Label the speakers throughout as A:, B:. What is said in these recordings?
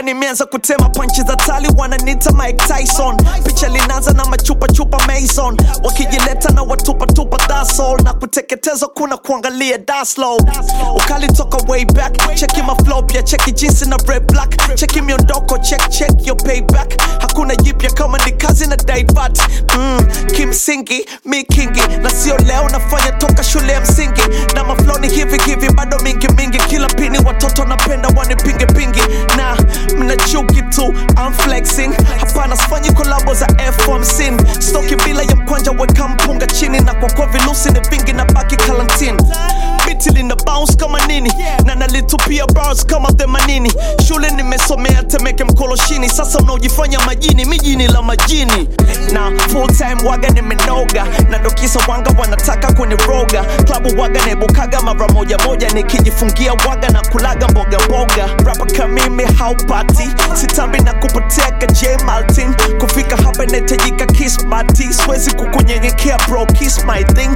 A: nimeanza kutema panchi za tali wananiita Mike Tyson picha linaanza na machupa chupa Mason wakijileta na watupa tupa that's all na kuteketezwa kuna kuangalia that's low ukali toka way back cheki maflow pia cheki jinsi na red black cheki miondoko check check your payback hakuna jipya kama ni kazi na daivat mm, kimsingi mi kingi na sio leo nafanya toka shule ya msingi na maflow ni hivi hivi bado mingi mingi kila pini watoto napenda wanipinge pingi na mna chuki tu I'm flexing hapana sifanyi kolabo za F50 stoki bila ya mkwanja weka mpunga chini na kwa kwa vilusi ni vingi na baki kalantin biti lina bounce kama nini na nalitupia bars kama themanini shule nimesomea temeke mkoloshini sasa unaojifanya majini mijini la majini na full time waga nimenoga na dokisa wanga wanataka kuniroga klabu waga naibukaga mara moja moja nikijifungia waga na kulaga mboga mboga rapa kamimi haupati sitambi na kupotea J Martin kufika hapa inahitajika kismati siwezi kukunyenyekea bro kiss my thing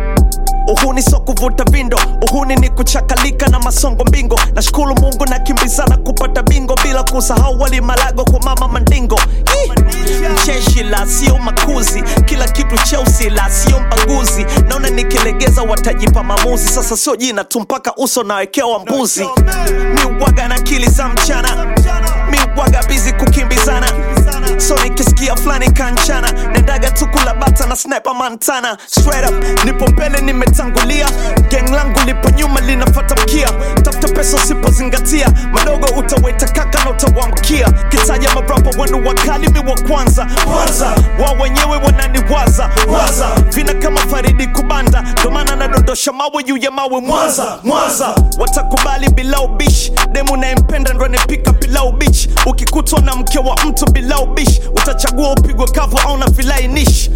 A: uhuni so kuvuta vindo uhuni ni kuchakalika na masongo mbingo nashukuru mungu na kimbizana kupata bingo bila kusahau wali malago kwa mama mandingo Ih! mcheshi la sio makuzi kila kitu cheusi la sio mbaguzi naona nikilegeza watajipa maamuzi sasa sio jina tu mpaka uso nawekewa mbuzi mi waga na akili za mchana mi waga bizi kukimbizana so nikisikia fulani kanchana nendaga tu kula bata na sniper mantana straight up nipo mbele nimetangulia gang langu lipo nyuma linafata mkia tafuta pesa usipozingatia madogo utaweta kaka na utawamkia kitaja marapa wenu wakali mi wa kwanza kwanza wa wenyewe wananiwaza waza vina kama faridi kubanda ndomana nadondosha mawe juu ya mawe mwanza mwanza watakubali bila ubishi demu nayempenda ndo anipika pilau bich ukikutwa na mke wa mtu bila ubishi utachagua upigwe kavu au na vilainishi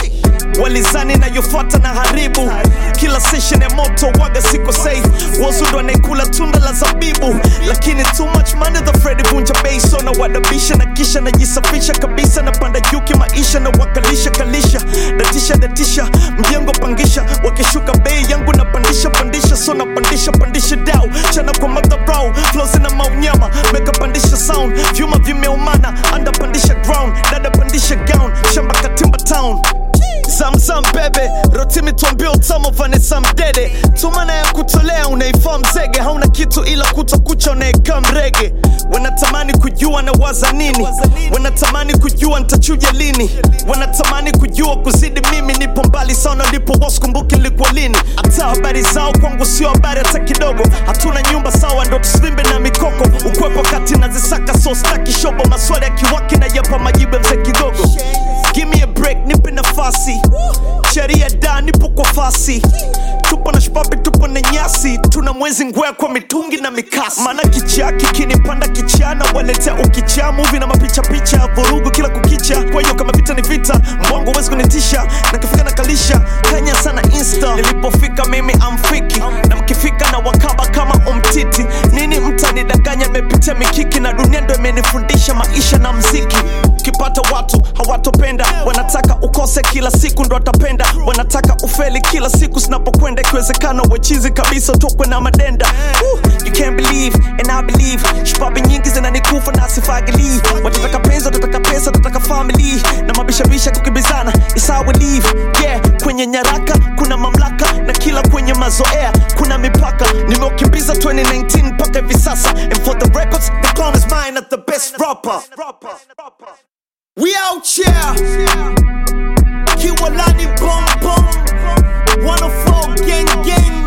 A: walizani nayofuata na haribu kila session ya moto waga siko safe wazundo anaikula tunda la zabibu lakini too much money the Freddy vunja bei so na wadabisha na kisha najisafisha kabisa na panda juu kimaisha na wakalisha kalisha datisha datisha mjengo pangisha wakishuka bei yangu na pandisha pandisha so na pandisha pandisha dau chana kwa madharau flows na maunyama meka pandisha sound vyuma vimeumana anda pandisha ground dada pandisha gown shamba katimba town zamzam bebe rotimi tuambia utamo vanesa mdede tumana ya kutolea unaifaa mzege hauna kitu ila kutokucha unaekaa mrege wanatamani kujua na waza nini wanatamani kujua ntachuja lini wanatamani kujua kuzidi mimi nipo mbali sana ndipo waskumbuki likuwa lini hata habari zao kwangu sio habari hata kidogo hatuna nyumba sawa ndo tusvimbe na mikoko ukwepo kati nazisaka so staki shobo maswali ya kiwaki na yapa majibu ya mzee kidogo Give me a break, nipe nafasi sheria da nipo kwa fasi tupo na shpapi tupo na nyasi tuna mwezi ngwea kwa mitungi na mikasi maana kichaa kikinipanda kichana waletea ukichaa muvi na mapicha picha vurugu kila kukicha kwa hiyo kama vita ni vita mbwangu huwezi kunitisha na kifika na kalisha kanya sana insta nilipofika mimi amfiki na mkifika na wakaba kama umtiti nini mtanidanganya nimepitia mikiki na dunia ndo imenifundisha maisha na mziki ukipata watu hawatopenda wanataka ukose kila siku ndo watapenda wanataka ufeli kila siku zinapokwenda ikiwezekana wechizi kabisa utokwe na madenda Woo, you can't believe and I believe shupabi nyingi zinanikufa na sifagilii watataka penzi watataka pesa watataka family na mabishabisha kukimbizana is how we live yeah kwenye nyaraka kuna mamlaka na kila kwenye mazoea kuna mipaka nimeukimbiza 2019 mpaka hivi sasa and for the records the crown is mine at the best rapper we out here Kiwalani boom boom 104 gang gang